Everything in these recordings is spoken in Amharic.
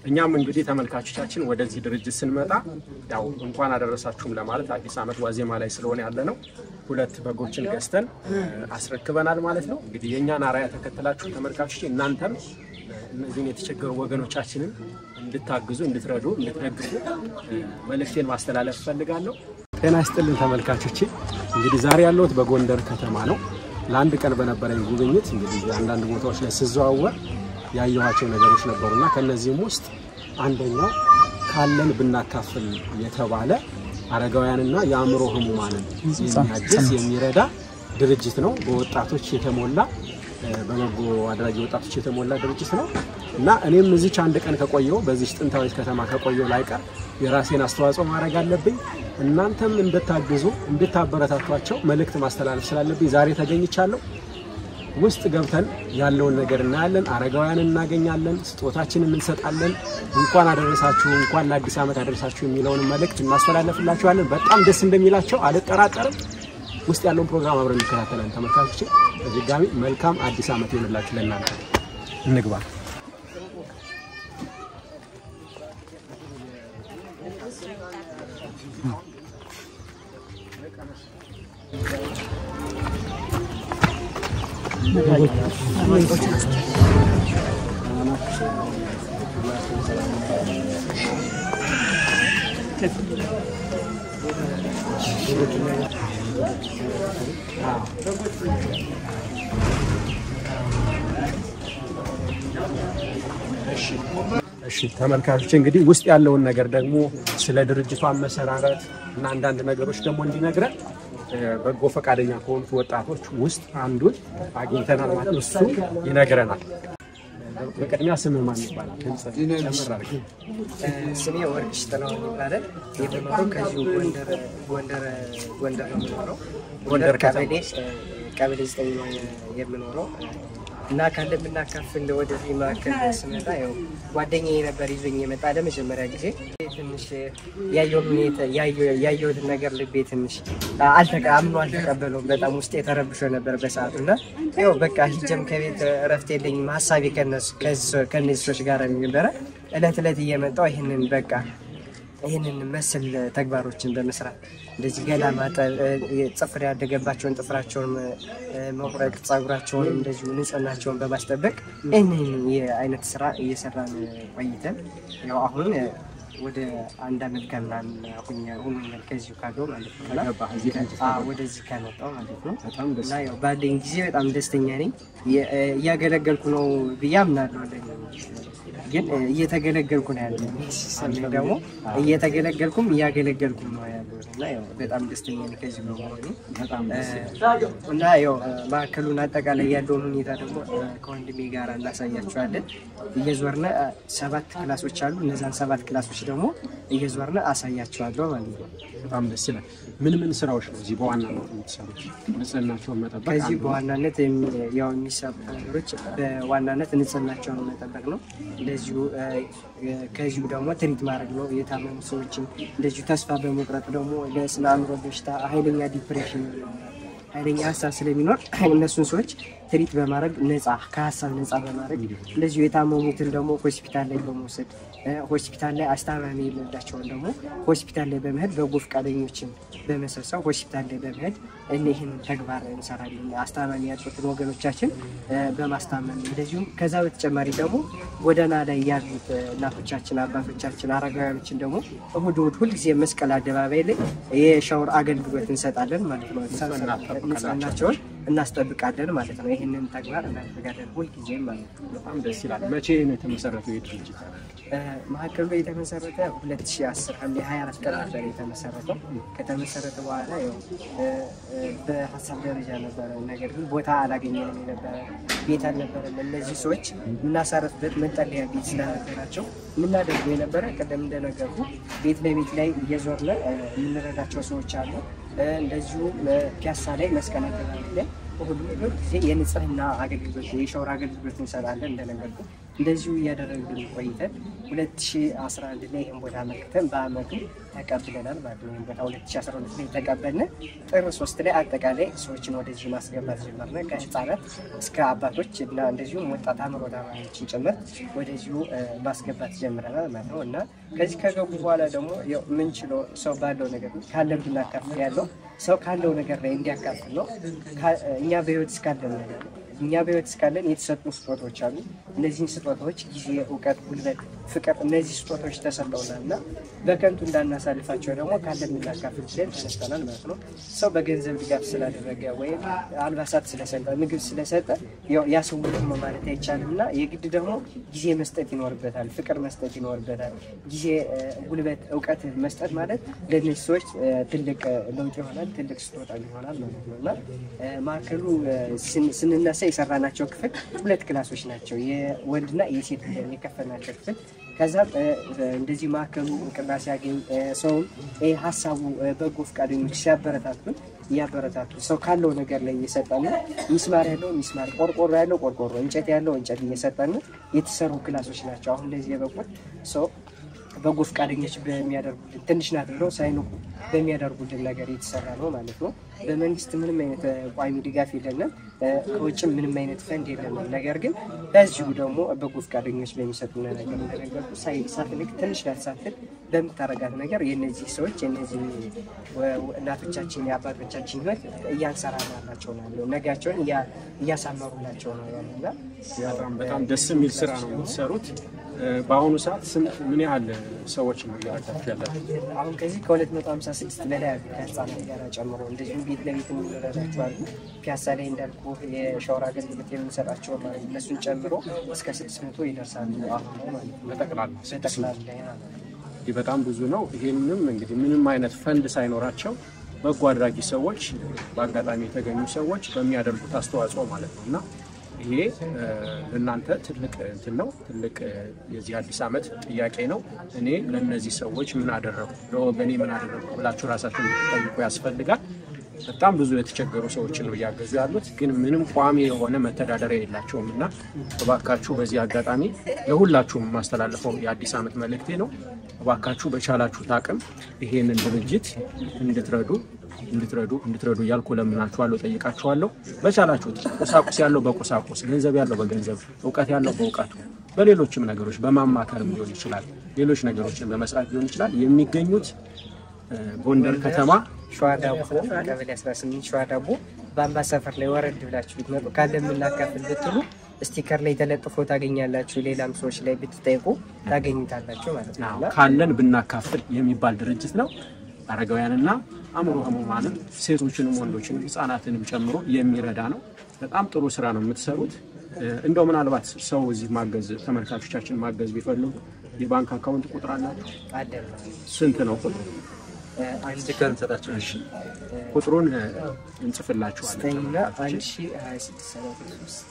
እኛም እንግዲህ ተመልካቾቻችን ወደዚህ ድርጅት ስንመጣ ያው እንኳን አደረሳችሁም ለማለት አዲስ ዓመት ዋዜማ ላይ ስለሆነ ያለ ነው ሁለት በጎችን ገዝተን አስረክበናል ማለት ነው። እንግዲህ የእኛን አርአያ ተከትላችሁ ተመልካቾች እናንተም እነዚህን የተቸገሩ ወገኖቻችንን እንድታግዙ፣ እንድትረዱ፣ እንድትደግፉ መልእክቴን ማስተላለፍ እፈልጋለሁ። ጤና ይስጥልን ተመልካቾቼ። እንግዲህ ዛሬ ያለሁት በጎንደር ከተማ ነው። ለአንድ ቀን በነበረኝ ጉብኝት እንግዲህ አንዳንድ ቦታዎች ላይ ስዘዋወር ያየኋቸው ነገሮች ነበሩና ከነዚህም ውስጥ አንደኛው ካለን ብናካፍል የተባለ አረጋውያንና የአእምሮ ህሙማንን የሚያግዝ የሚረዳ ድርጅት ነው። በወጣቶች የተሞላ በበጎ አድራጊ ወጣቶች የተሞላ ድርጅት ነው እና እኔም እዚች አንድ ቀን ከቆየው በዚች ጥንታዊት ከተማ ከቆየው ላይቀር የራሴን አስተዋጽኦ ማድረግ አለብኝ። እናንተም እንድታግዙ እንድታበረታቷቸው መልእክት ማስተላለፍ ስላለብኝ ዛሬ ተገኝቻለሁ። ውስጥ ገብተን ያለውን ነገር እናያለን። አረጋውያንን እናገኛለን፣ ስጦታችንን እንሰጣለን። እንኳን አደረሳችሁ እንኳን ለአዲስ ዓመት አደረሳችሁ የሚለውን መልእክት እናስተላለፍላችኋለን። በጣም ደስ እንደሚላቸው አልጠራጠርም። ውስጥ ያለውን ፕሮግራም አብረን እንከታተላለን። ተመልካቾች በድጋሚ መልካም አዲስ ዓመት ይሆንላችሁ ለእናንተ። እንግባ። እሺ ተመልካቾች እንግዲህ ውስጥ ያለውን ነገር ደግሞ ስለ ድርጅቱ አመሰራረት እና አንዳንድ ነገሮች ደግሞ እንዲነግረን በጎ ፈቃደኛ ከሆኑት ወጣቶች ውስጥ አንዱን አግኝተናል ማለት ነው። እሱ ይነግረናል። በቅድሚያ ስምህ ማን ይባላል? ጨምር አድርገህ። ስሜ ወርቅሽ ጥላሁን ይባላል። የምኖረው ከዚሁ ጎንደር ጎንደር ጎንደር ነው የምኖረው። ጎንደር ቀበሌ ቀበሌ ዘጠኝ ነው የምኖረው እና ካለ ብናካፍል ወደዚህ መካከል ስመጣ ያው ጓደኛዬ ነበር ይዞኝ የመጣ ለመጀመሪያ ጊዜ ትንሽ ያየውን ሁኔታ ያየሁትን ነገር ልቤ ትንሽ አልተቀ አምኖ አልተቀበለውም። በጣም ውስጥ የተረብሾ ነበር በሰዓቱ እና ያው በቃ ሂጀም ከቤት እረፍት የለኝም ሀሳቤ ከነዚህ ሰዎች ጋር ነበረ። እለት እለት እየመጣው ይህንን በቃ ይህንን መሰል ተግባሮችን በመስራት እንደዚህ ገላ ማጠብ፣ ጥፍር ያደገባቸውን ጥፍራቸውን መቁረጥ፣ ጸጉራቸውን እንደዚሁ ንጽህናቸውን በማስጠበቅ ይህንን የአይነት ስራ እየሰራን ቆይተን ያው አሁን ወደ አንድ አመት ከምናምን ሁኛል ከዚሁ ካለው ማለት ነው ወደዚህ ከመጣው ማለት ነው። እና ያው ባለኝ ጊዜ በጣም ደስተኛ ነኝ። እያገለገልኩ ነው ብዬ አምናለሁ። ግን እየተገለገልኩ ነው ያለ ደግሞ እየተገለገልኩም እያገለገልኩም ነው ያለው እና ያው በጣም ደስተኛ ነኝ ከዚህ በመሆኑ እና ያው ማዕከሉን አጠቃላይ ያለውን ሁኔታ ደግሞ ከወንድሜ ጋር እናሳያቸዋለን። እየዞርነ ሰባት ክላሶች አሉ። እነዛን ሰባት ክላሶች ደግሞ እየዞርነ አሳያቸዋለሁ ማለት ነው። በጣም ደስ ይላል። ምን ምን ስራዎች ነው እዚህ በዋናነት የምትሰሩት? ንጽህናቸውን መጠበቅ ከዚህ አንዱ ነው። በዋናነት የሚ- ያው የሚሰሩ ነገሮች በዋናነት ንጽህናቸውን መጠበቅ ነው። እንደዚሁ እ፣ ከዚሁ ደግሞ ትሪት ማድረግ ነው። የታመሙ ሰዎችን እንደዚሁ ተስፋ በመቁረጥ ደግሞ ለስነ አእምሮ በሽታ ኃይለኛ ዲፕሬሽን ኃይለኛ ሀሳብ ስለሚኖር እነሱን ሰዎች ትሪት በማድረግ ነፃ ከሀሳብ ነፃ በማድረግ እንደዚሁ የታመሙትን ደግሞ ሆስፒታል ላይ በመውሰድ እ፣ ሆስፒታል ላይ አስታማሚ የሌላቸውን ደግሞ ሆስፒታል ላይ በመሄድ በጎ ፈቃደኞችን በመሰብሰብ ሆስፒታል ላይ በመሄድ እኒህን ተግባር እንሰራለን። አስታማሚ ያጡትን ወገኖቻችን እ፣ በማስታመም እንደዚሁም ከዛ በተጨማሪ ደግሞ ጎዳና ላይ ያሉት እ፣ እናቶቻችን፣ አባቶቻችን፣ አረጋውያኖችን ደግሞ እሁድ እሁድ ሁልጊዜ መስቀል አደባባይ ላይ የሻወር አገልግሎት እንሰጣለን ማለት ነው። ንጽህናቸውን እናስጠብቃለን ማለት ነው። ይህንን ተግባር እናደርጋለን ሁልጊዜም ማለት ነው። በጣም ደስ ይላል። መቼ ነው የተመሰረተው ይህ ድርጅት? እ፣ ማዕከሉ ላይ የተመሰረተ 2010 ሐምሌ 24 ቀን ነበር የተመሰረተው። ከተመሰረተ በኋላ ያው እ፣ እ፣ በሀሳብ ደረጃ ነበረ፣ ነገር ግን ቦታ አላገኘንም የነበረ ቤት አልነበረም። እነዚህ ሰዎች የምናሳረፍበት መጠለያ ቤት ስላልነበራቸው የምናደርገው የነበረ ቀደም እንደነገርኩ ቤት ለቤት ላይ እየዞርነ እ፣ የምንረዳቸው ሰዎች አሉ። እ፣ እንደዚሁ እ፣ ፒያሳ ላይ መስቀል አደባባይ ላይ ሁሉ ጊዜ የንጽህና አገልግሎት የሻወር አገልግሎት እንሰጣለን እንደነገርኩ እንደዚሁ እያደረግን ቆይተን 2011 ላይ ይህን ቦታ አመልክተን በአመቱ ተቀብለናል ማለት ነው። ይህን ቦታ 2012 ላይ ተቀበልን። ጥር ሶስት ላይ አጠቃላይ ሰዎችን ወደዚህ ማስገባት ጀመርነ። ከህፃናት እስከ አባቶች እና እንደዚሁም ወጣት አእምሮ ታማሚዎችን ጭምር ወደዚሁ እ፣ ማስገባት ጀምረናል ማለት ነው እና ከዚህ ከገቡ በኋላ ደግሞ ያው የምንችለው ሰው ባለው ነገር ካለን ብናካፍል ያለው ሰው ካለው ነገር ላይ እንዲያካፍል ነው። ካ- እኛ በህይወት እስካለን ነገር ነው እኛ በህይወት እስካለን የተሰጡ ስጦታዎች አሉ። እነዚህን ስጦታዎች ጊዜ፣ እውቀት፣ ጉልበት፣ ፍቅር እነዚህ ስጦታዎች ተሰጠውናል እና በከንቱ እንዳናሳልፋቸው ደግሞ ካለን የምናካፍል ብለን ተነስተናል ማለት ነው። ሰው በገንዘብ ድጋፍ ስላደረገ ወይም አልባሳት ስለሰጠ፣ ምግብ ስለሰጠ ያው ያ ሰው ሙሉ ነው ማለት አይቻልም እና የግድ ደግሞ ጊዜ መስጠት ይኖርበታል፣ ፍቅር መስጠት ይኖርበታል። ጊዜ፣ እ፣ ጉልበት፣ እውቀት መስጠት ማለት ለእነዚህ ሰዎች እ፣ ትልቅ እ፣ ለውጥ ይሆናል፣ ትልቅ ስጦታ ይሆናል ማለት ነው እና እ፣ ማዕከሉ እ፣ ስን- ስንነሳ የሰራናቸው ክፍል ሁለት ክላሶች ናቸው። የወንድና የሴት ብለን የከፈልናቸው ክፍል ከዛም እ፣ እንደዚህ ማዕከሉ እውቅና ሲያገኝ እ፣ ሰውም እ፣ ሀሳቡ እ፣ በጎ ፈቃደኞች ሲያበረታቱን እያበረታቱ ሰው ካለው ነገር ላይ እየሰጠን ሚስማር ያለው ሚስማር፣ ቆርቆሮ ያለው ቆርቆሮ፣ እንጨት ያለው እንጨት እየሰጠን የተሰሩ ክላሶች ናቸው። አሁን ለዚህ የበቁት ሰው በጎ ፈቃደኞች በሚያደርጉልን ትንሽ ናት ብለው ሳይንቁ በሚያደርጉልን ነገር የተሰራ ነው ማለት ነው። በመንግስት ምንም አይነት እ፣ ቋሚ ድጋፍ የለንም። እ፣ ከውጭም ምንም አይነት ፈንድ የለንም። ነገር ግን በዚሁ ደግሞ በጎ ፈቃደኞች በሚሰጡን ነገር እንደነገርኩ ሳይ- ሳትልቅ ትንሽ ናት ሳትል በምታረጋት ነገር የእነዚህ ሰዎች የእነዚህ ወ- ወ- እናቶቻችን የአባቶቻችን ህይወት እያንሰራራላቸው ነው ያለው። ነጋቸውን እያ- እያሳመሩላቸው ነው ያሉና በጣም በጣም ደስ የሚል ስራ ነው የምትሰሩት። እ፣ በአሁኑ ሰዓት ስንት ምን ያህል ሰዎች ነው እየረዳችሁ ያላችሁ? አሁን ከዚህ ከ256 በላይ አሉ ከህፃናት ጋር ጨምሮ እንደዚሁም ቤት ለቤት የሚረዳቸው አሉ። ፒያሳ ላይ እንዳልኩ የሻወር አገልግሎት የምንሰጣቸው ማለት ነው። እነሱን ጨምሮ እስከ 600 ይደርሳሉ አሁን ላይ ማለት ነው። በጠቅላላ በጠቅላላ ላይ ማለት ነው። እንግዲህ በጣም ብዙ ነው። ይሄንም እንግዲህ ምንም አይነት ፈንድ ሳይኖራቸው በጎ አድራጊ ሰዎች በአጋጣሚ የተገኙ ሰዎች በሚያደርጉት አስተዋጽኦ ማለት ነው እና ይሄ እ፣ ለእናንተ ትልቅ እንትን ነው፣ ትልቅ እ፣ የዚህ አዲስ ዓመት ጥያቄ ነው። እኔ ለእነዚህ ሰዎች ምን አደረጉ፣ ለወገኔ ምን አደረጉ ብላችሁ ራሳችሁን ልትጠይቁ ያስፈልጋል። በጣም ብዙ የተቸገሩ ሰዎችን ነው እያገዙ ያሉት፣ ግን ምንም ቋሚ የሆነ መተዳደሪያ የላቸውም እና እባካችሁ በዚህ አጋጣሚ ለሁላችሁም የማስተላለፈው የአዲስ ዓመት መልእክቴ ነው። እባካችሁ በቻላችሁት አቅም ይሄንን ድርጅት እንድትረዱ እንድትረዱ እንድትረዱ እያልኩ ለምናችኋለሁ፣ ጠይቃችኋለሁ። በቻላችሁት ቁሳቁስ ያለው በቁሳቁስ ገንዘብ ያለው በገንዘብ እውቀት ያለው በእውቀቱ በሌሎችም ነገሮች በማማከርም ሊሆን ይችላል፣ ሌሎች ነገሮችን በመስራት ሊሆን ይችላል። የሚገኙት እ፣ ጎንደር ከተማ ሸዋ ዳቦ ቀበሌ 18 ሸዋ ዳቦ በአምባ ሰፈር ላይ ወረድ ብላችሁ ብትመጡ ካለ የምናካፍል ብትሉ ስቲከር ላይ ተለጥፎ ታገኛላችሁ። ሌላም ሰዎች ላይ ብትጠይቁ ታገኙታላችሁ ማለት ነው እና ካለን ብናካፍል የሚባል ድርጅት ነው። አረጋውያንና አእምሮ ህሙማንም ሴቶችንም ወንዶችንም ህፃናትንም ጨምሮ የሚረዳ ነው። በጣም ጥሩ ስራ ነው የምትሰሩት። እ፣ እንደው ምናልባት ሰው እዚህ ማገዝ ተመልካቾቻችን ማገዝ ቢፈልጉ የባንክ አካውንት ቁጥር አላቸው? አደር ስንት ነው ቁጥሩ? ስቲከር እንሰጣቸው። እሺ፣ ቁጥሩን እ፣ እንጽፍላችኋለን። ዘጠኝና አንድ ሺ ሀያ ስድስት ሰላሳ ሶስት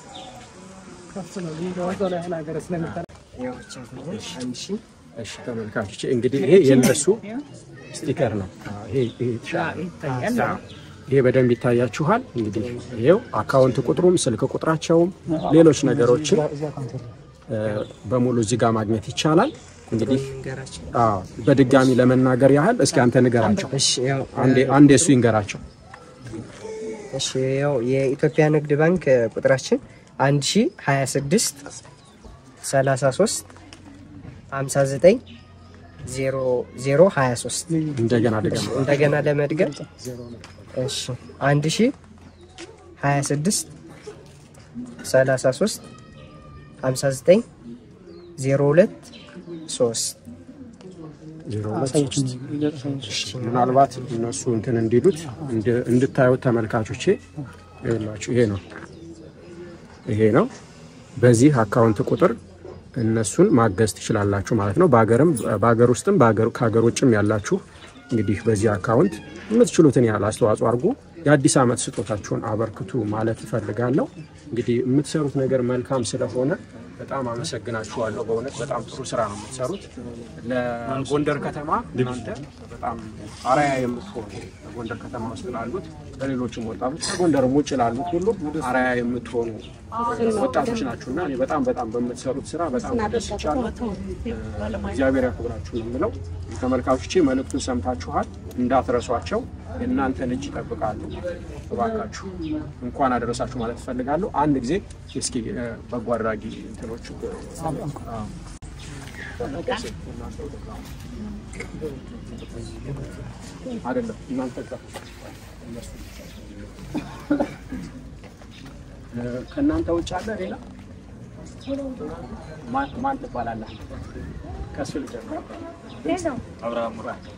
ያው ብቻ ነው አንድ ሺ እሺ ተመልካቾች እንግዲህ ይሄ የነሱ ስቲከር ነው። አዎ፣ ይሄ ይሄ የተሻለ ነው። አዎ፣ ይሄ በደንብ ይታያችኋል። እንግዲህ ይሄው አካውንት ቁጥሩም ስልክ ቁጥራቸውም ሌሎች ነገሮችን እ፣ በሙሉ እዚህ ጋር ማግኘት ይቻላል። እንግዲህ ንገራቸው። አዎ፣ በድጋሚ ለመናገር ያህል እስኪ አንተ ንገራቸው። እሺ ያው አንዴ አንዴ እሱ ይንገራቸው። እሺ ያው የኢትዮጵያ ንግድ ባንክ እ፣ ቁጥራችን አንድ ሺ ሀያ ስድስት ሰላሳ ሶስት ሀምሳ ዘጠኝ ዜሮ ዜሮ ሀያ ሶስት እንደገና ድገም። እንደገና ለመድገም እሺ አንድ ሺ ሀያ ስድስት ሰላሳ ሶስት ሀምሳ ዘጠኝ ዜሮ ሁለት ሶስት ዜሮ ሁለት ሶስት። ምናልባት እነሱ እንትን እንዲሉት እንድ- እንድታዩት ተመልካቾቼ ይኸውላችሁ ይሄ ነው ይሄ ነው። በዚህ አካውንት ቁጥር እነሱን ማገዝ ትችላላችሁ ማለት ነው። በሀገርም በሀገር ውስጥም በሀገር ከሀገር ውጭም ያላችሁ እንግዲህ በዚህ አካውንት የምትችሉትን ያህል አስተዋጽኦ አድርጉ። የአዲስ ዓመት ስጦታችሁን አበርክቱ ማለት እፈልጋለሁ። እንግዲህ የምትሰሩት ነገር መልካም ስለሆነ በጣም አመሰግናችኋለሁ። በእውነት በጣም ጥሩ ስራ ነው የምትሰሩት። ለጎንደር ከተማ እናንተ በጣም አርአያ የምትሆኑ በጎንደር ከተማ ውስጥ ላሉት ለሌሎችም ወጣቶች ከጎንደርም ውጭ ላሉት ሁሉ አርአያ የምትሆኑ ወጣቶች ናችሁ እና እኔ በጣም በጣም በምትሰሩት ስራ በጣም ተደስቻለሁ። እግዚአብሔር ያክብራችሁ ነው የምለው። ተመልካቾቼ መልእክቱን ሰምታችኋል፣ እንዳትረሷቸው። የእናንተን እጅ ይጠብቃሉ። እባካችሁ እንኳን አደረሳችሁ ማለት እፈልጋለሁ። አንድ ጊዜ እስኪ እ፣ በጎ አድራጊ እንትኖች አይደለም እናንተ ጋር እነሱ እ፣ ከእናንተ ውጭ አለ ሌላ ማን- ማን ትባላለህ? ከሱ ልጀምር። አብርሃም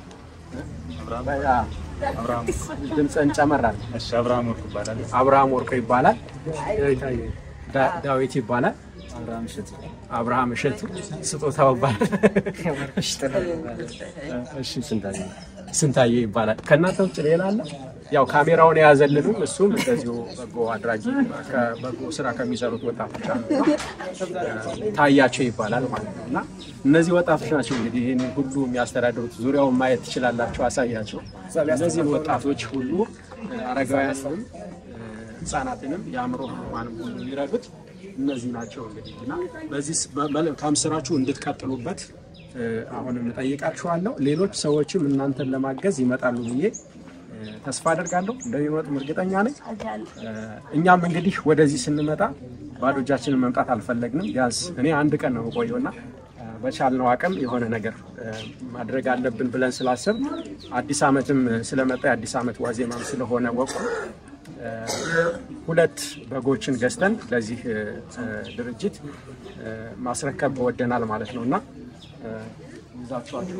አብርሃም ድምፅህን ጨመራል። እሺ፣ አብርሃም ወርቅ ይባላል። አብርሃም ወርቁ ይባላል። ዳ- ዳዊት ይባላል። አብርሃም እሸት አብርሃም እሸቱ ስጦታው ይባላል። ወርቅሽ ጥላው ይባላል። እሺ ስንታየ ስንታየ ይባላል። ከእናንተ ውጭ ሌላ አለ? ያው ካሜራውን የያዘልንም እሱም እንደዚሁ በጎ አድራጊ በጎ ስራ ከሚሰሩት ወጣቶች አንዱ ነው። ታያቸው ይባላል ማለት ነው። እና እነዚህ ወጣቶች ናቸው እንግዲህ ይህን ሁሉ የሚያስተዳድሩት። ዙሪያውን ማየት ትችላላቸው፣ አሳያቸው። እነዚህን ወጣቶች ሁሉ አረጋውያንም ህጻናትንም የአእምሮ ህሙማንም ሁሉ የሚረዱት እነዚህ ናቸው እንግዲህ እና በዚህ መልካም ስራችሁ እንድትቀጥሉበት እ፣ አሁንም እጠይቃችኋለሁ። ሌሎች ሰዎችም እናንተን ለማገዝ ይመጣሉ ብዬ እ፣ ተስፋ አደርጋለሁ። እንደሚመጡም እርግጠኛ ነኝ። እ፣ እኛም እንግዲህ ወደዚህ ስንመጣ ባዶ እጃችንን መምጣት አልፈለግንም። ቢያንስ እኔ አንድ ቀን ነው የቆየውና እ፣ በቻልነው አቅም የሆነ ነገር እ፣ ማድረግ አለብን ብለን ስላሰብ አዲስ ዓመትም ስለመጣ የአዲስ ዓመት ዋዜማም ስለሆነ ወቅቱ እ፣ ሁለት በጎችን ገዝተን ለዚህ እ፣ እ፣ ድርጅት እ፣ ማስረከብ ወደናል ማለት ነው እና እ፣ ይዛችኋቸው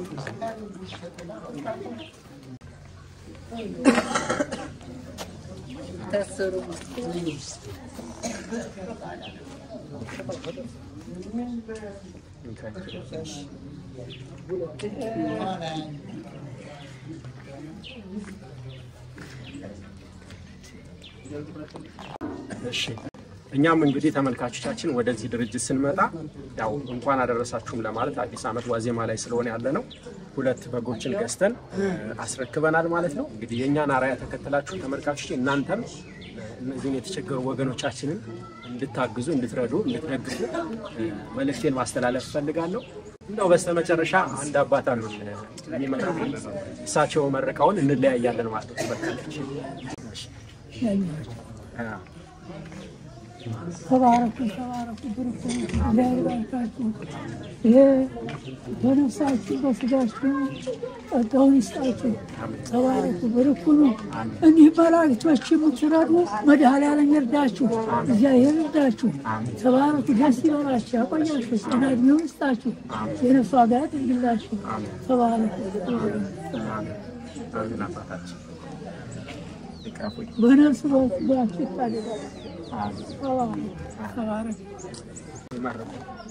እሺ እኛም እንግዲህ ተመልካቾቻችን ወደዚህ ድርጅት ስንመጣ ያው እንኳን አደረሳችሁም ለማለት አዲስ ዓመት ዋዜማ ላይ ስለሆነ ያለ ነው። ሁለት በጎችን ገዝተን እ፣ አስረክበናል ማለት ነው። እንግዲህ የእኛን አርአያ ተከትላችሁ ተመልካቾች እናንተም እ፣ እነዚህን የተቸገሩ ወገኖቻችንን እንድታግዙ፣ እንድትረዱ፣ እንድትደግፉ እ፣ መልእክቴን ማስተላለፍ እፈልጋለሁ። እንደው በስተመጨረሻ አንድ አባት አሉ የሚመጣ እሳቸው መርቀውን እንለያያለን ማለት ነው። ተመልካቾች አ፣ ተባረኩ ተባረኩ፣ ብርኩ እግዚአብሔር ይባርካችሁ። ይሄ በነፍሳችሁ በስጋችሁ ጸጋውን ይስጣችሁ። ተባረኩ፣ ብርኩ ነው። እኒህ መላእክቶች የምትረዱ መድኃኔዓለም ይርዳችሁ፣ እግዚአብሔር ይርዳችሁ። ተባረኩ፣ ደስ ይበላችሁ፣ ያቆያችሁ፣ ጤና ዕድሜውን ይስጣችሁ፣ የነፍስ ዋጋ ያድርግላችሁ። ተባረኩ። አሜን አባታችን ይቅረፉኝ። በነፍስ በስጋችሁ ይታደጋችሁ። ተባረኩ፣ ተባረኩ። ይመርቁ።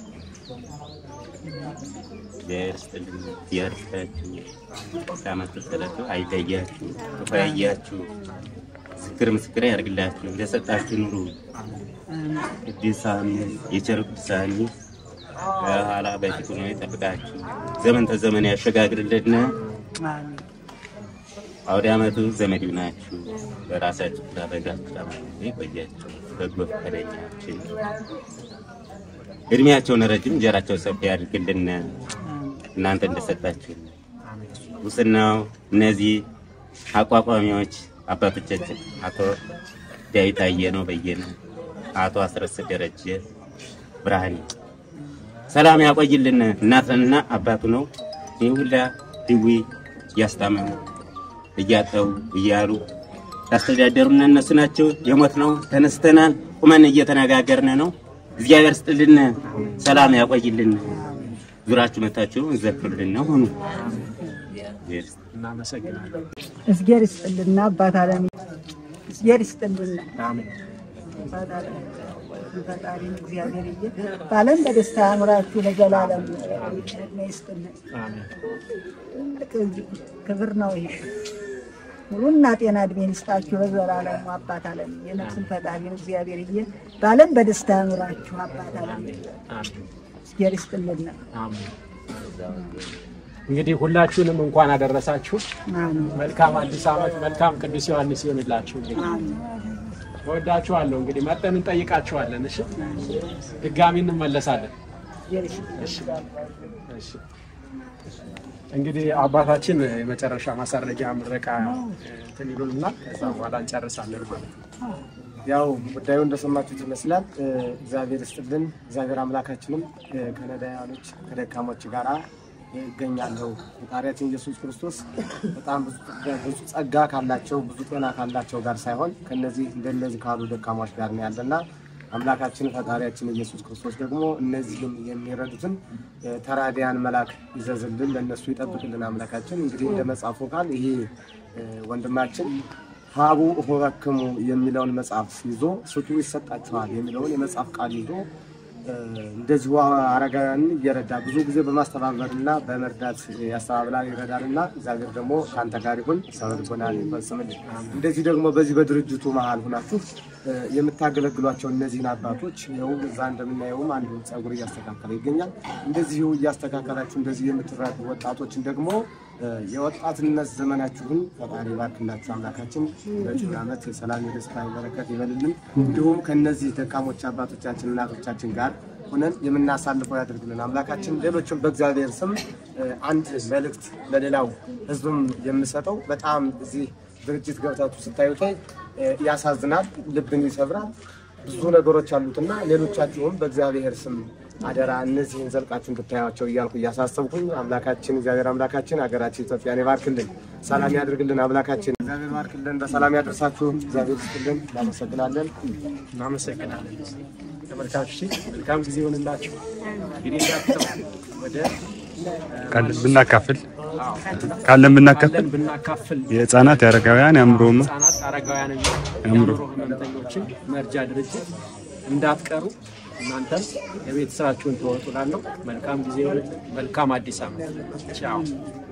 እግዚአብሔር ይስጥልን። እግዚአብሔር ይስጣችሁ። ከዓመት ተሰለቱ አይለያችሁ፣ ክፉ ያያችሁ፣ ምስክር ምስክር ያደርግላችሁ። እንደሰጣችሁ ኑሩ። ቅዱሳን የቸር ቅዱሳን በኋላ በፊት ሆኖ ይጠብቃችሁ። ዘመን ተዘመን ያሸጋግርልን። አውደ ዓመቱ ዘመድ ይሁናችሁ። በራሳችሁ ስላደረጋችሁ ዓመት ይቆያችሁ። በጎ ፈቃደኛችን እድሜያቸውን ረጅም እንጀራቸው ሰፊ ያድርግልን። እናንተ እንደሰጣችሁ ውስናው እነዚህ አቋቋሚዎች አባቶቻችን አቶ ዳዊት አየነው በየነ፣ አቶ አስረስ ደረጀ ብርሃኔ ሰላም ያቆይልን። እናትና አባቱ ነው ይህ ሁላ ድዊ እያስታመሙ እያጠቡ እያሉ ያስተዳደሩን እነሱ ናቸው። የሞት ነው ተነስተናል፣ ቁመን እየተነጋገርን ነው። እግዚአብሔር ስጥልን፣ ሰላም ያቆይልን። ዙራችሁ መታችሁ ዘክሩልን ነው ሁኑ። እናመሰግናለን። እዝጌር ይስጥልና አባት አለም እዝጌር ይስጥልና አሜን። አባት አለም ፈጣሪ እግዚአብሔር እየ ባለም በደስታ ያምራችሁ ለዘላለም ዕድሜ ይስጥልን። አሜን። ትልቅ ክብር ነው ይሄ። ሙሉና ጤና እድሜን ይስጣችሁ በዘላለሙ አባት አለም የነፍስን ፈጣሪ እግዚአብሔር እየ ባለም በደስታ ያኑራችሁ አባት አለም እግዚአብሔር ይስጥልን። አሜን። እንግዲህ ሁላችሁንም እንኳን አደረሳችሁ። አሜን። መልካም አዲስ ዓመት፣ መልካም ቅዱስ ዮሐንስ ይሆንላችሁ። እንግዲህ እወዳችኋለሁ። እንግዲህ መጠን እንጠይቃችኋለን። እሺ፣ ድጋሚ እንመለሳለን። እግዚአብሔር ይስጥልን። እሺ። እንግዲህ አባታችን የመጨረሻ ማሳረጊያ ምረቃ እንትን ይሉንና ከዛ በኋላ እንጨርሳለን ማለት ነው። ያው ጉዳዩ እንደሰማችሁት ይመስላል። እ፣ እግዚአብሔር ይስጥልን። እግዚአብሔር አምላካችንም እ፣ ከነዳያኖች ከደካሞች ጋራ ይገኛለሁ። ፈጣሪያችን ኢየሱስ ክርስቶስ በጣም ብዙ ጸጋ- ብዙ ጸጋ ካላቸው ብዙ ጤና ካላቸው ጋር ሳይሆን ከነዚህ እንደነዚህ ካሉ ደካሞች ጋር ነው ያለና አምላካችን ፈጣሪያችን ኢየሱስ ክርስቶስ ደግሞ እነዚህም የሚረዱትን እ፣ ተራዲያን መልአክ ይዘዝልን፣ ለእነሱ ይጠብቅልን። አምላካችን እንግዲህ እንደ መጽሐፉ ቃል ይሄ እ፣ ወንድማችን ሀቡ ሆበክሙ የሚለውን መጽሐፍ ይዞ ስጡ ይሰጣችኋል የሚለውን የመጽሐፍ ቃል ይዞ እ፣ እንደዚሁ አረጋውያንን እየረዳ ብዙ ጊዜ በማስተባበር እና በመርዳት ያስተባብላል ይረዳል እና እግዚአብሔር ደግሞ ከአንተ ጋር ይሁን ሰው ልቦናን ይፈጽምልን። እንደዚህ ደግሞ በዚህ በድርጅቱ መሀል ሁናችሁ እ፣ የምታገለግሏቸው እነዚህን አባቶች ይኸው እዛ እንደምናየውም አንዱ ጸጉር እያስተካከለ ይገኛል። እንደዚሁ እያስተካከላችሁ እንደዚህ የምትረዱ ወጣቶችን ደግሞ እ፣ የወጣትነት ዘመናችሁን ፈጣሪ ባርክላችሁ። አምላካችን በጭን ዓመት የሰላም የደስታ የበረከት ይበልልን። እንዲሁም ከነዚህ ደካሞች አባቶቻችን እናቶቻችን ጋር ሆነን የምናሳልፈው ያደርግልን አምላካችን። ሌሎችም በእግዚአብሔር ስም እ፣ አንድ መልእክት ለሌላው ሕዝብም የምሰጠው በጣም እዚህ ድርጅት ገብታችሁ ስታዩት እ፣ ያሳዝናል፣ ልብን ይሰብራል። ብዙ ነገሮች አሉትና ሌሎቻችሁም በእግዚአብሔር ስም አደራ እነዚህን ዘልቃችሁ እንድታያቸው እያልኩ እያሳሰብኩኝ አምላካችን እግዚአብሔር አምላካችን ሀገራችን ኢትዮጵያን ይባርክልን፣ ሰላም ያድርግልን። አምላካችን እግዚአብሔር ባርክልን፣ በሰላም ያደርሳችሁ። እግዚአብሔር ይስጥልን። እናመሰግናለን። እናመሰግናለን። ተመልካቾች መልካም ጊዜ ይሆንላችሁ። እንግዲህ እንዳትተው ወደ ካለን ብናካፍል ካለን ብናካፍል ካለን ብናካፍል የህፃናት የአረጋውያን የአእምሮ ህሙማን ህጻናት አረጋውያን የአእምሮ የአእምሮ ህመምተኞችን መርጃ ድርጅት እንዳትቀሩ እናንተም የቤት ስራችሁን ትወጡ። ላለሁ መልካም ጊዜ ይሆንልን። መልካም አዲስ ዓመት። ቻው